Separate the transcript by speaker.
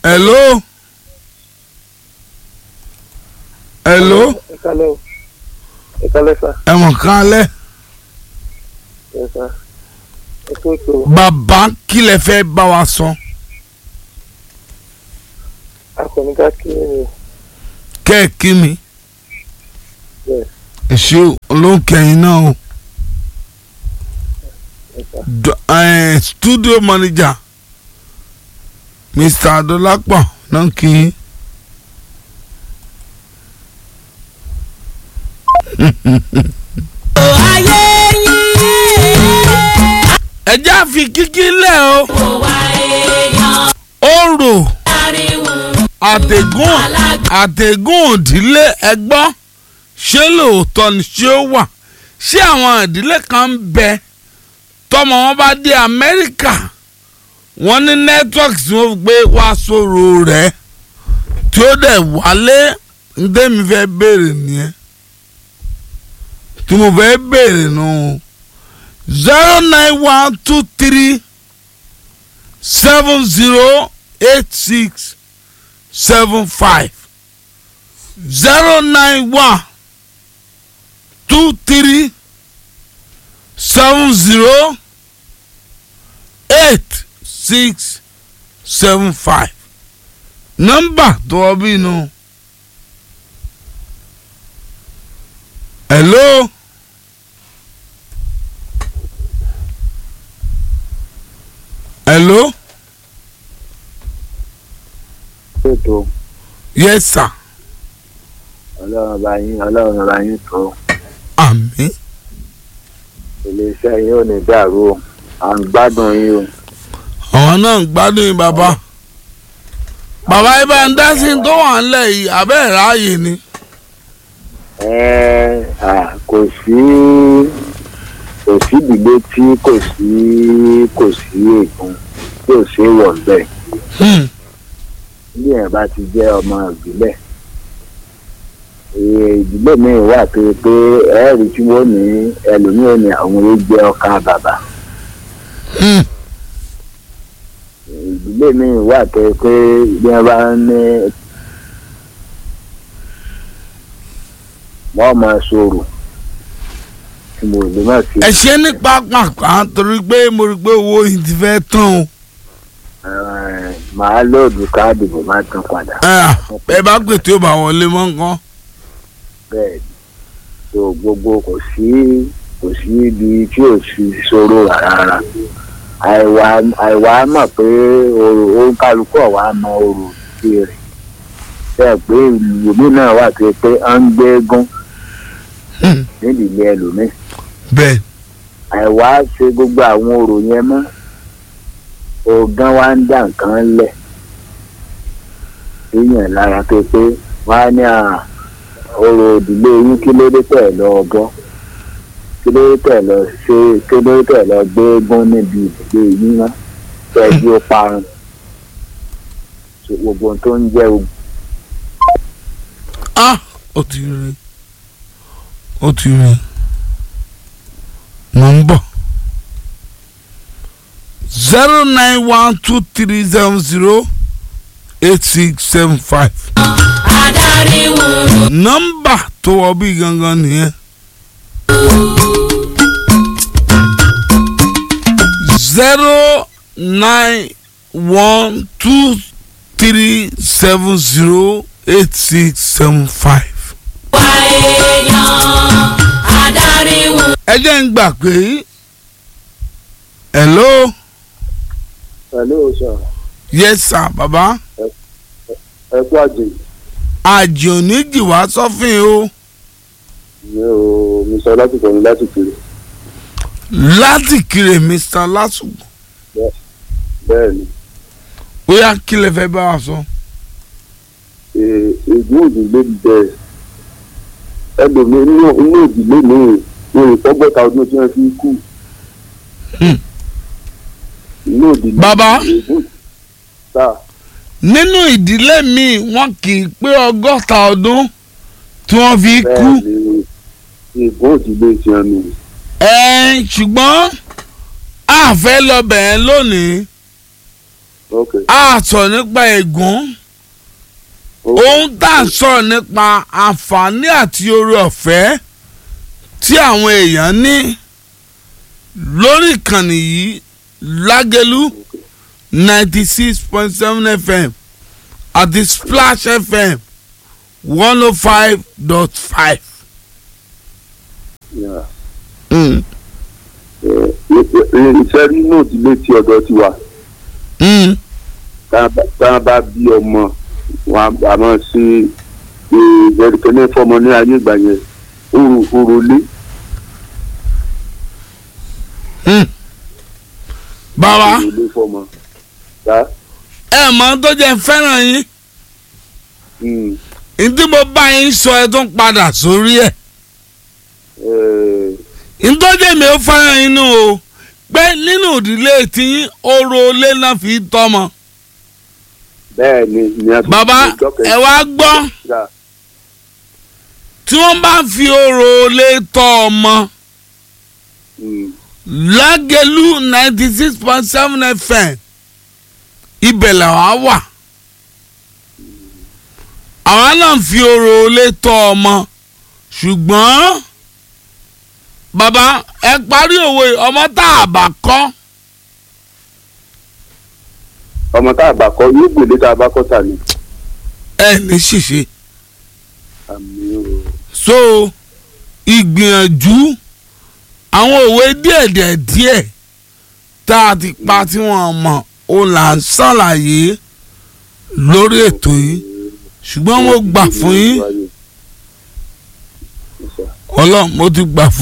Speaker 1: hello hello
Speaker 2: ìkàlẹ̀ o ìkàlẹ̀ sà
Speaker 1: ẹ̀wọ̀n kan alẹ́
Speaker 2: ẹ̀ sà ẹ̀ tó ètò
Speaker 1: bàbá kí lẹ fẹ́ bá wa sọ
Speaker 2: akọ̀nìkà kí ni
Speaker 1: kẹ́ ẹ̀ kí mi
Speaker 2: Yes.
Speaker 1: ẹ ṣé olóńkẹ́yìn náà o
Speaker 2: ẹ̀ sà
Speaker 1: D- eh, studio manager mr adolapo náà kí yín.
Speaker 3: ayé yín.
Speaker 1: ẹ já fi kíkí lẹ̀ o
Speaker 3: kò wá èèyàn
Speaker 1: òrò
Speaker 3: ariwo
Speaker 1: àtẹ̀gùn àtẹ̀gùn òdílé ẹgbọ́n ṣé lóòótọ́ ni ṣé ó wà ṣé àwọn ìdílé kan ń bẹ tọmọ wọn bá dé amẹ́ríkà wọ́n ní network tí wọ́n gbé wá sóró rẹ̀ tí ó dẹ̀ wálé ndémi fẹ́ béèrè nìyẹn tí mo fẹ́ béèrè nù zero nine one two three seven zero eight six seven five zero nine one two three seven zero eight six seven five nọ́mbà tó wọ́n bí inú. hello. hello.
Speaker 2: ètò
Speaker 1: yes sir.
Speaker 2: ọlọ́run bá yín ọlọ́run bá yín tó
Speaker 1: àmín.
Speaker 2: iléeṣẹ́ yín ò ní dàrú o à ń gbádùn yín o
Speaker 1: àwọn náà ń gbádùn yín bàbá. bàbá yìí bá ń dá sí tó wà ńlẹ̀ yìí abẹ́ ẹ̀ ráàyè ni.
Speaker 2: ẹ à kò sí kò sí ìdílé tí kò sí kò sí ègún tí ò sí wọ̀ bẹ́ẹ̀
Speaker 1: Hmm.
Speaker 2: bí ẹ̀ bá ti jẹ́ ọmọ ìbílẹ̀ Ee, ìdílé mi wà pé pé ẹ̀ẹ́rì tí wọ́n ní ẹlòmíràn ní àwọn oúnjẹ ọkà bàbà
Speaker 1: Hmm.
Speaker 2: ìdílé mi wà pé pé bí wọ́n bá ń ní wọ́n máa sọ̀rọ̀ tí mo lè má sí
Speaker 1: ẹ ṣe ní pápákọ̀ torí pé mo rí i pé owó yìí ti fẹ́ tán o.
Speaker 2: ẹ̀, màá lóòdù káàdì bò má tán padà
Speaker 1: Ah, ẹ bá pè tí ó bá wọlé mọ́ nǹkan.
Speaker 2: bẹ́ẹ̀ ni tó gbogbo kò sí kò sí ibi tí ò sí sọ̀rọ̀ rárá àìwá àìwá mọ̀ pé orò ó kálukú ọ̀wá mọ orò sí rẹ̀ bẹ́ẹ̀ pé ìlú mi náà wà pé pé à ń gbé gún
Speaker 1: Hmm.
Speaker 2: nídìílé ẹlòmíì
Speaker 1: bẹ́ẹ̀
Speaker 2: àìwá ṣe gbogbo àwọn orò yẹn mọ́ ọ̀gán wa ń dà nǹkan lẹ̀ èèyàn lára pé pé wọ́n á ní à orò ìdílé yín kí ló dé tẹ̀ lọ bọ́ kí ló dé tẹ̀ lọ ṣe kí ló dé tẹ̀ lọ gbé gún níbi ìdílé yín mọ́ tẹ̀jú ó parun So, gbogbo ohun tó ń jẹ́ ogun
Speaker 1: ah ó ti rí ó ti rí mo ń bọ̀ zero nine one two three seven zero eight six seven five
Speaker 3: adarí wúru
Speaker 1: nọ́mbà tó wọ bí gangan nìyẹn zero nine one two three seven zero eight six seven five.
Speaker 3: wá èèyàn adarí wúru.
Speaker 1: ẹ jẹ́ ń gbà pé hello
Speaker 2: pẹ̀lú òṣà
Speaker 1: yes sir baba
Speaker 2: ẹ̀kú àjè
Speaker 1: àjò oníjì wá sọ́fìn o
Speaker 2: mi ò mi sọ láti kọ́ni láti kiri
Speaker 1: láti kiri mr lásùgbò
Speaker 2: bẹ́ẹ̀ ni
Speaker 1: ó yá kí lè fẹ́ bá wa sọ.
Speaker 2: ègún òdìlé bẹ̀rẹ̀ ẹlòmí inú inú ìdílé mi ò ìfọ́gbọ́ta ọdún tí wọ́n fi kú
Speaker 1: Hmm.
Speaker 2: inú ìdílé
Speaker 1: Bàbá.
Speaker 2: ègún tá
Speaker 1: nínú ìdílé mi wọn kì í pé ọgọ́ta ọdún tí wọ́n fi kú
Speaker 2: bẹ́ẹ̀ ni ègún òdìlé ti hàn mí
Speaker 1: ẹ̀ẹ́n ṣùgbọ́n a fẹ́ lọ bẹ̀ẹ́ lónìí
Speaker 2: ok
Speaker 1: a sọ̀rọ̀ nípa ègún
Speaker 2: ok
Speaker 1: ohun tá à ń sọ̀rọ̀ nípa àǹfààní àti oore ọ̀fẹ́ tí àwọn èèyàn ní lórí ìkànnì yìí lágẹ̀lú ninety six point seven fm àti splash fm one oh five dot five.
Speaker 2: yeah. iṣẹ́ nínú ìdílé tí ọ̀dọ́ ti wà tá a bá bí ọmọ wọn a máa ṣe ìbẹ̀rùkẹ́ fọmọ ní ayé ìgbà yẹn òru òru lé
Speaker 1: bàbá
Speaker 2: òru lé fọmọ. Tá?
Speaker 1: ẹ mọ̀ tó jẹ́ fẹ́ràn yín
Speaker 2: Mm.
Speaker 1: ntí mo bá yín sọ ẹ tún padà sórí ẹ̀.
Speaker 2: Eh,
Speaker 1: ntọ́jú mi ò fẹ́ràn inú o pé nínú ìdílé tí oró ilé náà fi tọ́mọ.
Speaker 2: bẹ́ẹ̀ ni ní a
Speaker 1: bàbá ẹ wá gbọ́
Speaker 2: Yeah.
Speaker 1: tí wọ́n bá fi oró ilé tọ́ ọmọ
Speaker 2: Mm.
Speaker 1: lágẹ̀lú ninety six point seven fm ibẹ̀ làwa wà. àwa náà fi oró ilé tọ́ ọmọ ṣùgbọ́n bàbá ẹ parí òwe ọmọ tá a bá kọ́.
Speaker 2: ọmọ tá a bá kọ yóò gbèlé tá a bá kọ tà ní.
Speaker 1: ẹ ní ṣìṣe
Speaker 2: àmì o.
Speaker 1: so ìgbìyànjú àwọn òwe díẹ̀díẹ̀ díẹ̀ tá a ti pa tí wọ́n mọ̀ ó là ń ṣàlàyé lórí ètò yìí ṣùgbọ́n mo gbà fún yín
Speaker 2: Yes, sir.
Speaker 1: ọlọ́run mo ti gbà fún